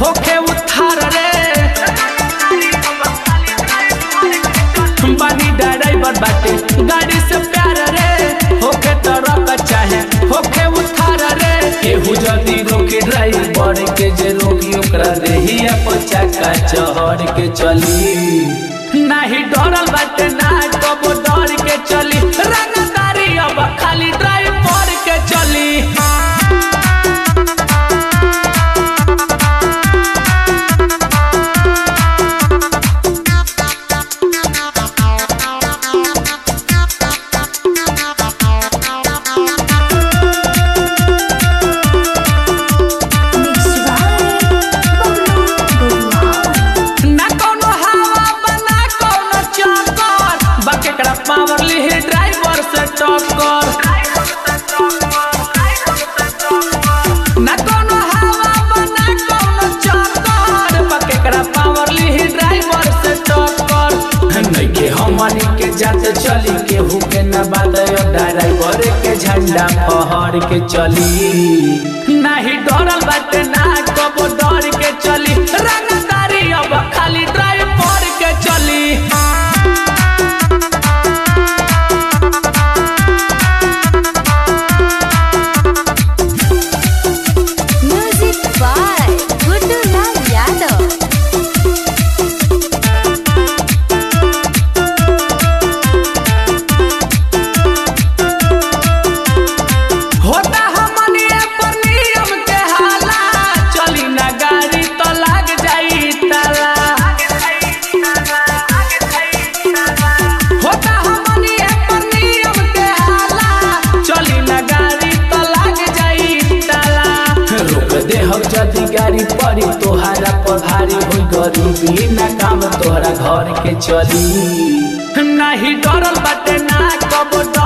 होके उधार रे बानी ड्राइवर बाटे गाड़ी से प्यार रे होके तरक चाहे होके उधार रे केहू जल्दी रोके ड्राइवर के जे रोकी ओकरा देहिया पचा का चहर के चली नाही डरल बाटे ना कबो डर के चली रंगदारी अब खाली ड्राइवर के चली Mixed by Pablo Guzmán. ना कोनो हवा बना कोनो चक्कर बकेकड़ा पावर ली ड्राइवर से टक्कर ना कोनो हवा बना कोनो चक्कर बकेकड़ा पावर ली ड्राइवर से टक्कर नइखे हमनी के जात चली केहू के न बात ड्राइवर के झंडा फहर के चली नाही डरल बाटे ना कबो डर के चली रंगदारी अब खाली ड्राइवर के चली Music by Guddu Lal Yadav. होता हमनी पर नियम के हाला चली ना गाड़ी तो लाग जाई ताला होता हमनी पर नियम के हाला चली ना गाड़ी तो लाग जाई ताला रोक दे हम जदी गाड़ी पड़ी तोहारा पर भारी होई गरीबी ना काम तोहरा घर के चली नाही डरल बाटे ना कबो